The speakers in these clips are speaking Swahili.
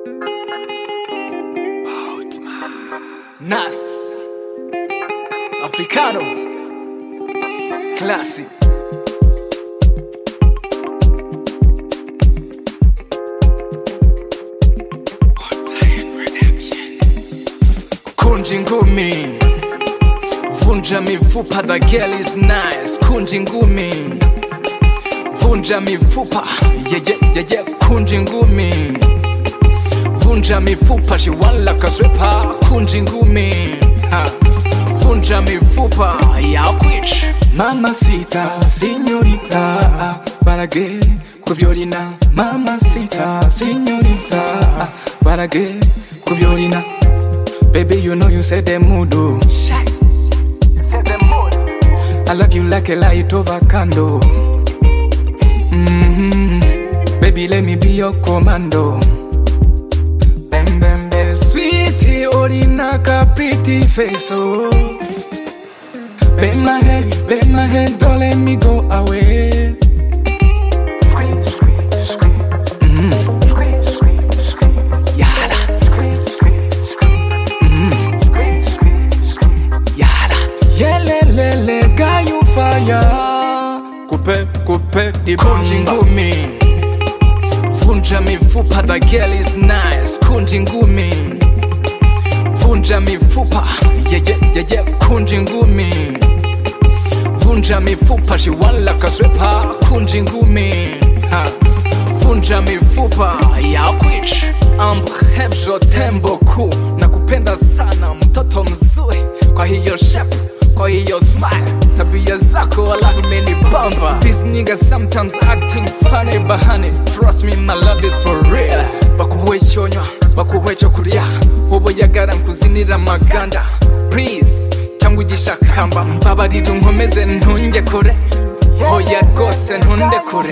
Nast Africano Classic Kunji ngumi Vunja mifupa the girl is nice Kunji ngumi Vunja mifupa Yeah yeah yeah yeah Kunji ngumi Vunja mifupa she want like a stripper Kunji ngumi ha. Vunja mifupa ya kwitch Mamacita, señorita, para que kubyolina. Mamacita, señorita, para que kubyolina. Baby, you know you said the mood. oh. Shut You said the mood I love you like a light over candle. hmm Baby, let me be your commando. Bam, bam, bam. Sweetie, orinaka pretty face, oh. Bend my head, bend my head, don't let me go away. Yala Yala Yelelele, got you fire. Coupe, coupe, the Kunji bamba. ngumi Vunja mifupa the girl is nice Kunji ngumi Vunja mifupa Yeah yeah yeah yeah Kunji ngumi Vunja mifupa she want like a stripper Kunji ngumi ha. Vunja mifupa ya kwitch Ambhebjo tembo ku Nakupenda sana mtoto mzuri Kwa hiyo shape kwa hiyo smile tabia zako wala imenibamba These niggas sometimes acting funny bahani Trust me my love is for real bakuhwechonywa bakuhwecho kurya uboyagara nkuzinira maganda Please cyangwa igishakamba mbabarira unkomeze ntunge kure hoya rwose ntunde kure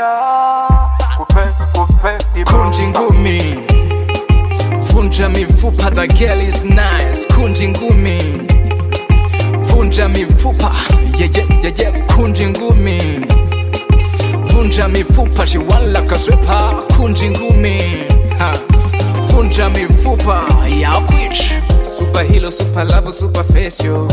kunja ingumi vunja mifupa the girl is nice kunja ingumi vunja mifupa yeah, yeah, yeah, yeah. kunja ngumi vunja mifupa she want like a stripper kunja ngumi ha. vunja mifupa ya kwitch Super hero, super love, super face, yo.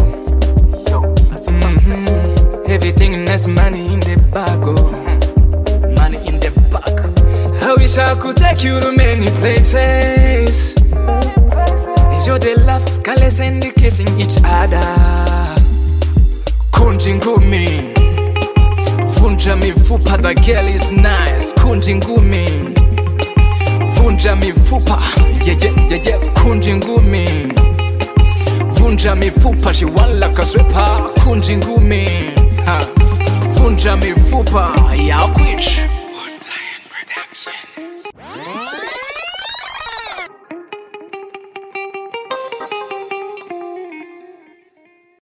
Mhm. Everything nice, money in the bag, oh. money in the back I wish I could take you to many places. Enjoy the love, caress and the kissing each other. kunja ngumi vunja mifupa the girl is nice kunja ngumi vunja mifupa yeah, yeah, yeah, yeah. kunja ngumi vunja mifupa she want like a stripper kunja ngumi ha. vunja mifupa ya kwitch Woodland Production